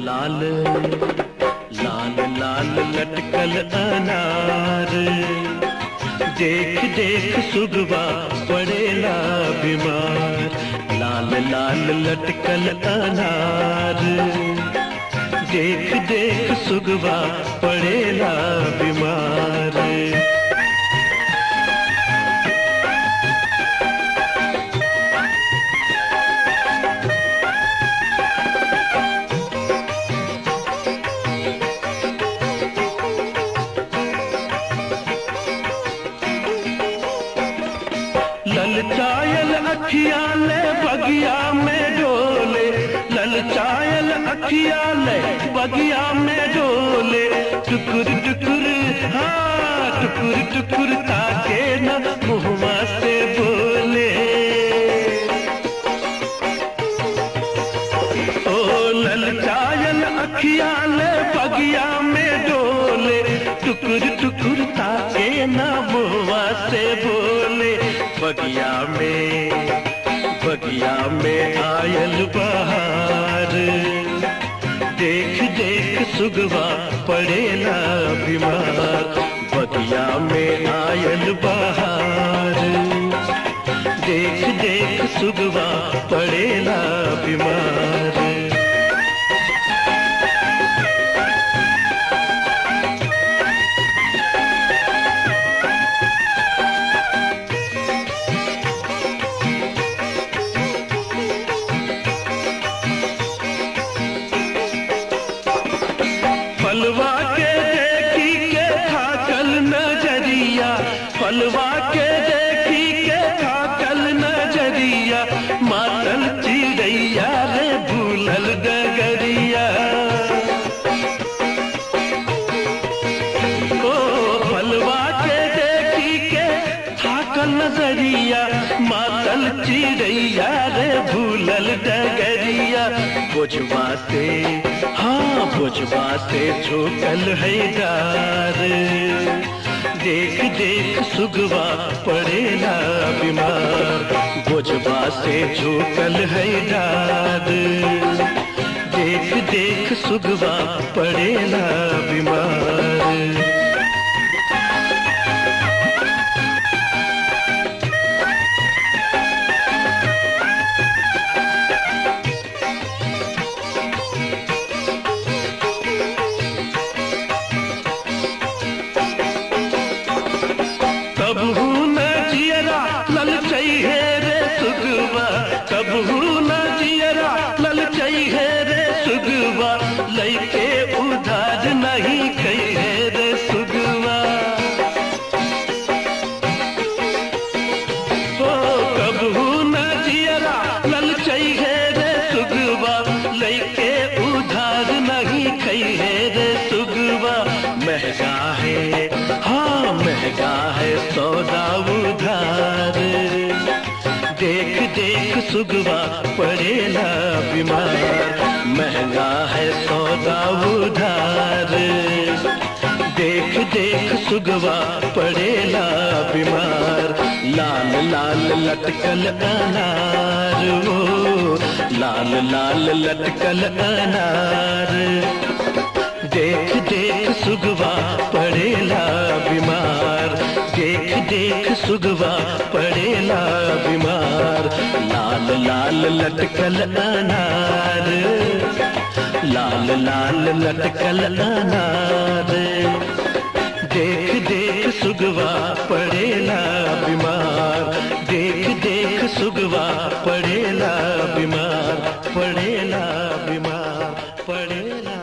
लाल लाल लाल लटकल अनार देख देख सुगवा पड़ेला बीमार लाल लाल लटकल अनार देख देख सुगवा पड़ेला बीमार ललचायल अखिया ले बगिया में डोले ललचायल अखिया ले बगिया में डोले टुकुर टुकुर हाँ टुकुर टुकुर ताके न मुहवा से बोले ओ ललचायल अखिया ले बगिया में डोले टुकुर टुकुर ताके न मुहवा से बोले बगिया में बगिया में आयल बहार देख देख सुगवा पड़ेला बीमार बगिया में आयल बहार देख देख सुगवा पड़ेला बीमार फलवा के देखी के थाकल नजरिया फलवा के देखी के थाकल नजरिया मातल चिड़ैया रे भूलल डगरिया ओ फलवा के देखी के थाकल नजरिया मातल चिड़ैया रे भूलल डगरिया बोझवा से हाँ बोझवा से झोकल है डार देख देख सुगवा पड़ेला बीमार बोझवा से झोकल है डार देख देख सुगवा पड़ेला बीमार कबहू न जियरा ललचई है रे सुगवा कबहू न जियरा ललचई है रे सुगवा लइके उधार नहीं कई है रे सुगवा ओ कबहू न जियरा ललचई है रे सुगवा लइके उधार नहीं कई है रे सुगवा महंगा है हाँ महंगा है सौदा उधार देख देख सुगवा पड़ेला बीमार महंगा है सौदा उधार देख देख सुगवा पड़ेला बीमार लाल लाल लटकल अनार ओ लाल लाल लटकल अनार देख देख सुगवा पड़ेला बीमार देख देख सुगवा पड़ेला बीमार लाल लाल लटकल अनार लाल लाल लटकल अनार देख देख सुगवा पड़ेला बीमार देख देख सुगवा पड़ेला बीमार पड़ेला बीमार पड़ेला